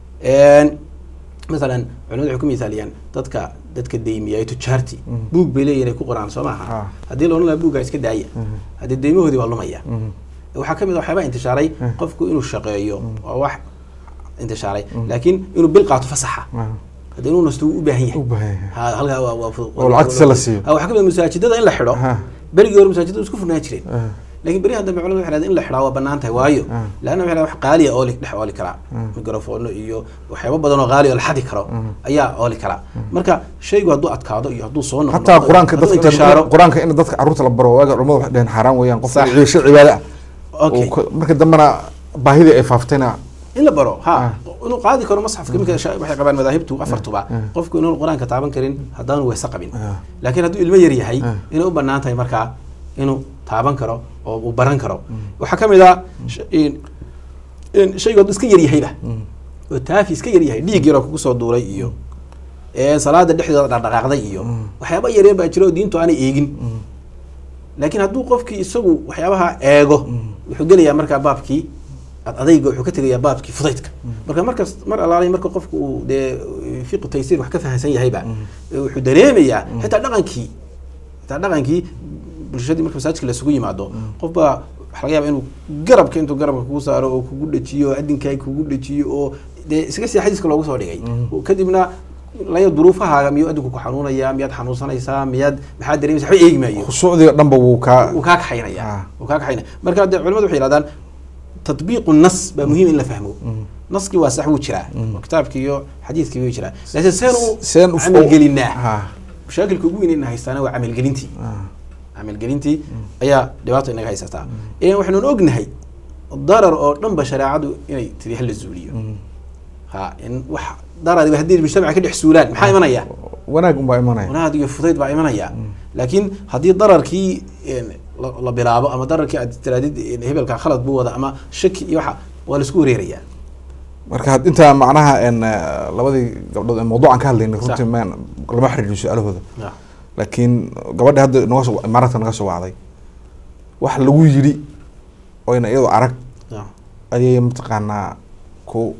En, masalan culimadu waxay ku misaaliyaan dadka dadka deymiya ee tujaarti buug bay leeyihin ay ku qoraan soo maaha Ah. haddii la odhan lahaa buuggaa iska daaya haddii deymahoodii waa lumaya waxaa ka mid a waxyaabaa intishaaray qofku inuu shaqeeyo waa wax intishaaray laakiin inuu bil qaato fasaxa haddii inuu nasto wuu u baahan yahay u baahan yahay. Ha, halkaa waa waa fudud Oo lacagtiisa la siiyo. Ha, waxaa ka mid a masaajidada in la xidho Ha. berigii hore masaajidada isku furnaan jireen Ah. laakiin beriyahan dambe culimadu waxay dhahdeen in la xidhaa waa bannaan tahay waayo Ah. laanna waxay dhahdeen wax qaaliya ooli dhex ooli karaa mikrofoono iyo waxyaabo badan oo qaali oo la xadi karo ayaa ooli karaa marka shaygu hadduu adkaado iyo hadduu soo noqdo hataa qur-aanka hadduu dadka intishaaro qur-aanka in dadka caruurta la baro waaga culamadu waxay dhaheen xaaraan weeyaan qof Sax. ciisho cibaado ah Okay. oo ku- marka dambena baahidii ay faaftayna in la baro Ah. ha inuu qaadi karo masxafka iminka sha- waxay qabaan madaahibtu afartuba qofku inuu qur-aanka taaban karin haddaanu weese qabin Ah. laakiin hadduu ilmo yar yahay Ah. inay u bannaan tahay markaa inuu taaban karo oo uu baran karo waxaa ka mid ah sh- in- in shaygu hadduu iska yar yahayba oo taafi iska yar yahay dhiig yaroo kugu soo duulay iyo ee salaada dhexdooda dhaqdhaqaaqday iyo waxyaaba yaryar baa jira oo diintu aanay eegin laakiin hadduu qofkii isagu waxyaabaha eego wuxuu gelayaa markaa baabkii ad adayga wuxuu ka tegayaa baabkii fudaydka marka markas mar alaalay marka qofku uu dee fiqu taysiir wax ka fahansan yahayba wuxuu dareemayaa xitaa dhaqankii xitaa dhaqankii bulshadii marka masaajidka lasugu yimaado qof baa waxa laga yaaba inuu garabka intuu garabka kugu saaro oo kugu dhajiyo oo adinkaa kugu dhajiyo oo dee iska sii xadiiska loogu soo dhigay kadibna laya duruufahaaga miyuu adinku ku xanuunaya miyaad xanuunsanaysaa miyaad maxaad dareemaysa waxba eegi maayo khushuucdiga dhanba wuu kaa wuu kaa kaxaynaya Ah. wuu kaa kaxaynaya marka dee culimadu waxay yidhahdaan tatbiiqu nas baa muhiim in la fahmo naskii waa sax wuu jiraa oo kitaabkii iyo xadiidkii wuu jiraa laakiin seen seen u u- camalgelinaa Ha. mashaakilka ugu weyn in haystaana waa camalgelintii Ah. camalgelintii ayaa dhibaato inaga haysataa ee waxaynu ognahay darar oo dhan ba shareecadu inay tiri hala zuuliyo ha in wax darar haddii mujtamaca ka dhex suulaan maxaa imanaya wanaag unbaa imanaya wanaag iyo fudayd baa imanaya laakiin haddii dararkii een, la la bilaabo ama dararkii aad tiraadid een, hebelka khalad buu wada ama shaki iyo waxa waa laisku wareerayaa marka had- intaa macnaha en eh, labadii gabdhood ee mawduucan ka hadlaynay Sax. runtii maan lama xiriirin su-aalahooda Ya. laakiin gabadhi hadda naga soo imaaraadka naga soo wacday wax lagu yidhi oyna iyadoo arag Ya. ayay mataqaanaa ku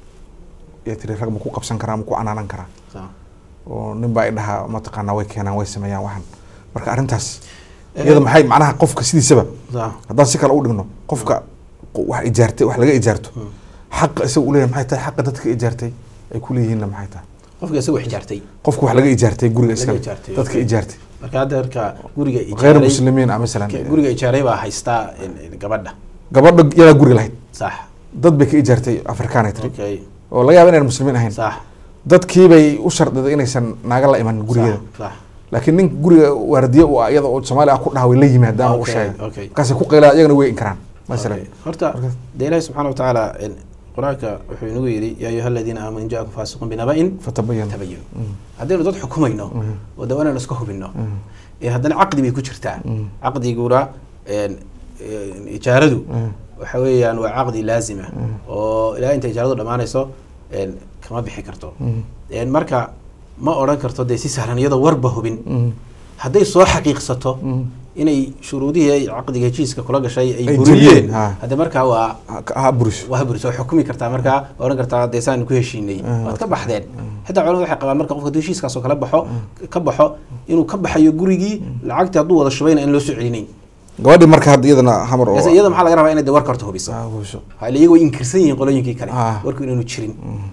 ya tiri rag ma ku qabsan karaa ma ku canaanan karaa Ya. oo nin baa idhahaa mataqaanaa way keenaan way sameeyaan waxan marka arrintaas Eh, iyada maxay macnaha qofka sidiisaba Ya. haddaan si kale u dhigno qofka qo- wax ijaartay wax laga ijaarto xaqa isaga uleeyahay maxay tahay xaqa dadka ijaartay ay kuleeyihiinna maxay tahay qofka isagoo xijaartay qofka wax laga ijaartay guriga Laga iskale ijaartay, dadka okay. ijaartay marka hadda marka guriga غير ijaaray muslimiin ah masalan ke- guriga ijaaray baa haystaa een, een, gabadha gabadha yadaa guriga lahayd sax dad bay ka ijaartay afrikaanay tiri okay oo laga yaaba inaan muslimiin ahayn sax dadkiibay u shardiday inaysan naaga la iman gurigeeda sax, sax laakiin nin guriga waardiye u ah iyada oo soomaali ah ku dhaha way la yimaadaan oo u Okay, sheegay okay. markaasay ku qeylaa iyagana way inkaraan masalan Okay. horta Marka- dee ilaahi subxaana watacaala een, qur-aanka wuxuu inagu yidhi yaa ayuha aladiina aamanu in jaakum faasiqun binaba'in fatabayan tabayanu haddaynu dad xukumayno oo dawa inaynu iska hubino ee haddana caqdi bay ku jirtaa caqdiguna een, een, ijaaradu waxa weeyaan waa caqdi laazima oo ilaa inta ijaaradu dhammaanayso een, kama bixi karto een, marka ma odhan karto dee si sahlan iyadoo warba hubin hadday soo xaqiiqsato inay shuruudihii ay caqdiga heshiiska kula gashay ay Ay buriyeen jebiyeen, ha. hadde markaa waa ha buris waa buris waa xukumi kartaa markaa waa odhan kartaa dee saan ku heshiinay waad ka baxdeen xitaa culamadu waxay qabaan marka qofka hadduu heshiiskaasoo kala baxo ka baxo inuu ka baxayo gurigii lacagtii hadduu wada shubayna in loo soo celinayn gabadhii marka hadda iyadana hamar oo Iyada- iyada maxaa laga rabaa inay de warka horta hubiso Ah, hubiso. hale iyagoo inkirsan yihiin qolooyinkii kale Ah. warku inaanu jirin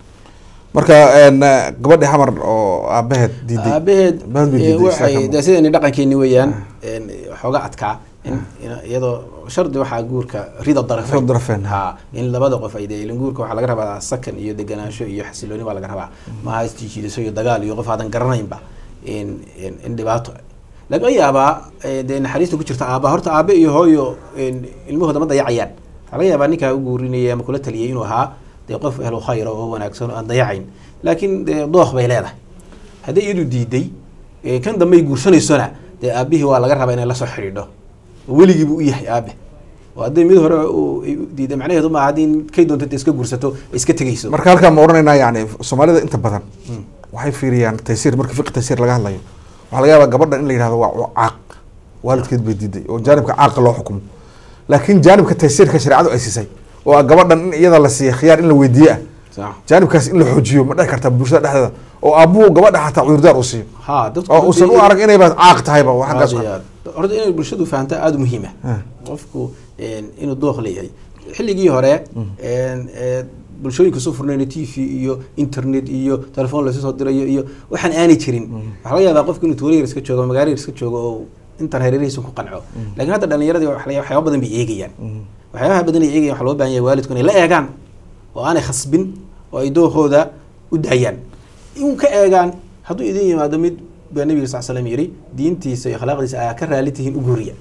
marka en, eh, gabadhii hamar oo aabaheed diiday aabaheed Baan bay eh, diiday, waxay isaga. dee sidani dhaqankeeni weeyaan een, xooga adkaa in in- iyadoo shardi waxaa guurka rida darafeyn Rida darafeyn. ha in labada qof ay dee ilin guurka waxaa laga rabaa sakan iyo deganaansho iyo xasilooni baa laga rabaa maaha isjiijiidasho iyo dagaal iyo qof aadan garanaynba in in in dhibaato laga yaabaa eh, dee naxariista ku jirta aaba horta aabe iyo hooyo in ilmahooda ma dayacayaan waxaa laga yaabaa ninkaa u guurinaya ama kula taliyay inuu ahaa dee qof ehlo khayra oo wanaagsan oo aan dayacayn laakiin dee dooq bay leedahay hadday iyadu diiday eh, kan dambe ay guursanaysona dee aabihii waa laga rabaa inay la soo xidhiidho oo weligiibu u yahay aabe oo hadday mid hore uu- ay u diiday macnaheedu maaha haddii kay doonto intay iska guursato ay iska tegayso marka halkaa ma odhanaynaa yani soomaalida inta badan waxay fiiriyaan taysiir marka fiqi taysiir laga hadlayo waxaa laga yaabaa gabadhan in la yidhahdo waa waa caaq waalidkeed bay diiday oo jaanibka caaqa loo xukumo laakiin jaanibka taysiirka shareecadu ay siisay oo ah gabadhan in iyada la siiya khiyaar in la weydiiye ah Sax. jaanibkaas in la xoojiyo ma dhici karta bulshada dhexdeeda oo aabuhu gabadha xataa cudurdaar u siiyo ha dadku oo uusan u arag inayba caaq tahayba waa xaggaas Aad iyo aad. horta inay bulshadu fahantaa aada u muhiima Ah. qofku een, inuu dooq leeyahay xilligii hore een, ee, bulshooyinka soo furnayna t v iyo internet iyo telefoon lasoo soo dirayo iyo waxaan aanay jirin waxaa laga yaabaa qofku inuu tuulo yar iska joogo magaalo yar iska joogo oo intan hareerihiisa ku qanco laakiin hadda dhalinyaradii waxa laga yaabaa waxyaaba badan bay eegayaan waxyaabaha badan ay eegayaan waxaa loo baahan yahay waalidku inay la eegaan oo aanay khasbin oo ay dookooda u daayaan in ka eegaan hadduu idin yimaado mid baa nabiga sal slam yidhi diintiisa iyo akhlaaqdiisa ayaa ka raali tihiin u guuriya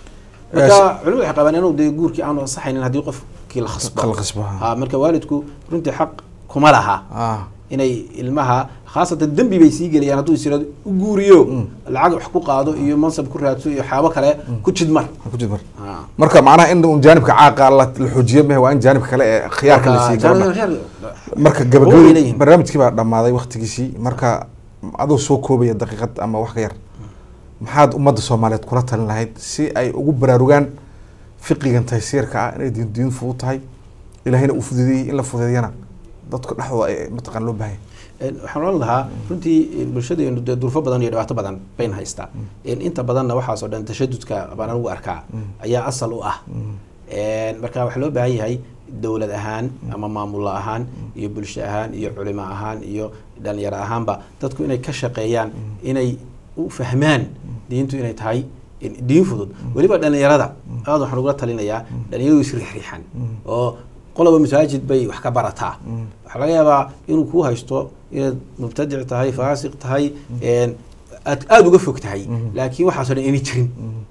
marka culimadu waxay qabaan inuu dee guurkii aanu ansaxaynin haddii qofkii la khasbo La khasbo, ha. ha marka waalidku runtii xaq kuma laha ah inay ilmaha khaasatan dembi bay sii gelayaan hadduu is yidhahdo u guuriyo lacag wax ku qaado iyo mansab ku raadso iyo waxyaabo kale ku jidmar ha ku jid mar Ah. marka macnaha in un jaanibka caaqa la la xoojiyo mehe waa in jaanibka kale ee khiyaarka la siiyo gabadha marka Way gabagabadii leeyihiin. barnaamijkii baa dhammaaday waktigiisii marka adoo soo koobaya daqiiqad ama wax ka yar maxaad ummadda soomaaliyeed kula talin lahayd si ay ugu baraarugaan fiqigan taysiirka ah inay diin diin fudud tahay ilahayna uu fududeeyey in la fududeeyana dadka dhexdooda ay mataqaan loo baahan Een, waxaan oran lahaa runtii een, bulshadeenu dee durfo badan iyo dhibaato badan bayna haystaa Een, inta badanna waxaasoo dhan tashadudka baan anigu arkaa ayaa asal u ah Een, marka waxaa loo baahan yahay dowlad ahaan ama maamulo ahaan iyo bulsho ahaan iyo culimo ahaan iyo dhalinyaro ahaanba dadku inay ka shaqeeyaan inay u fahmaan diintu inay tahay in- diin fudud weliba dhalinyarada aad waxaan ugula talinayaa dhalinyaradu isriixriixan oo qoloba masaajid bay wax ka barataa waxaa laga yaabaa inuu kuu haysto inaad mubtadic tahay faasiq tahay een, aad aada uga fog tahay laakiin waxaasoo dhan inay jirin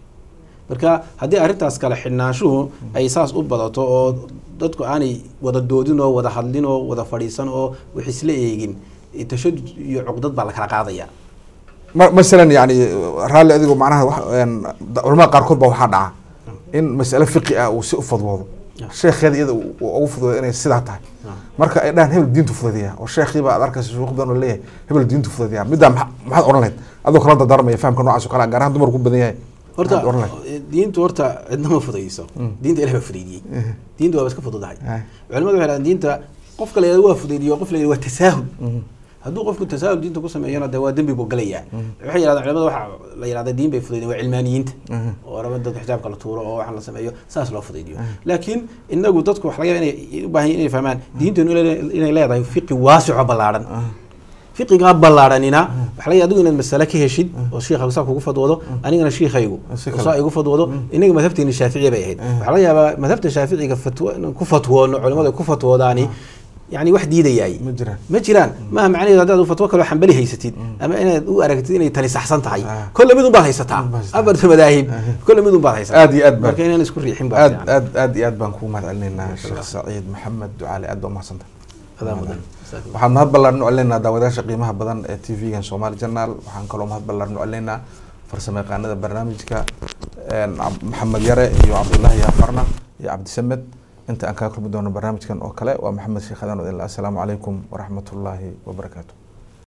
marka haddii arrintaas kale xidhnaanshuhu ay saas u badato oo dadku aanay wada doodin oo wada hadlin oo wada fadhiisan oo wax isla eegin tashadud iyo cuqdad baa la kala qaadaya ma- masalan yani raalli adigo macnaha wax- een, da- culamada qaarkood baa waxaa dhaca in mas'ale fiqi ah uu si u fadwoodo Yeah. sheekheeda iyada uu uu ugu fududey inay sidaa tahay marka ay dhahaan hebel diintu fududeeya oo sheekhiiba aad arkaysa shuruuq badan oo leeyahay hebel diintu fududeeya middaa maxa- maxaad odhan lahayd adoo kala dardaarmaya fahamka noocaas oo kale ah, gaar ahaan dumarku badan yahay horta maxaad odhan lahayd diintu horta cidna ma fudayso diinta ilahi baa fudaydiyey diintu waaba iska fududahay Ay. culimadu waxay dhahaan diinta qofka la yidhahdo waa fudaydiyo qof la yidhahdo waa tasaahul hadduu qofku tasaahul diinta ku sameeyana dee waa dembi buu galayaa waxay yidhahdaan culimada waxa la yidhahda diin bay fudaydiyeen waa cilmaaniyiinta oo raba dadka xijaabka la tuuro oo waxaan la sameeyo saas loo fudaydiyo laakiin inagu dadku waxa laga yaaba inay u baahan yihiin inay fahmaan diinteenu inay- inay leedahay fiqi waasico ballaaran fiqigaa ballaaranina waxa laga yaaba adigu inaad masale ka heshid oo shiikhagu saa kugu fadwoodo anigana shiikhaygu Si oo kale. saa igu fadwoodo inaga madhabteeni shaaficiya bay ahayd waxaa laga yaabaa madhabta shaaficiga fatwo inaan ku fatwoono culimadu ay ku fatwoodaani yani wax diidayaay ma jiraan ma jiraan maaha macnaheedu haddaad fatwo kaloo xambali haysatid ama inaad u aragtid inay tani saxsan tahay Ah. kolle mid unbaad haysataa Mid baad haysataa. afarta madaahib kolle mid unbaad haysataa aad iyo aad baa marka inaan isku riixin baa aad fiican. aad aad iyo aad baan kugu mahad celinaynaa sheekh saciid maxamed ducaale aad baa umahadsanta Adaa mudan. Jazakum waxaan mahad ballaaran u celinaynaa daawadayaasha qiimaha badan ee t v-gan somali journal waxaan kaloo mahad ballaaran u celinaynaa farsamo yaqaanada barnaamijka een, Cab- maxamed yare iyo cabdullaahi yaafarna iyo cabdisamed inta aan kaga kulmi doono barnaamijkan oo kale waa maxamed sheekh adan odinla assalaamu calaykum waraxmatullaahi wabarakaatu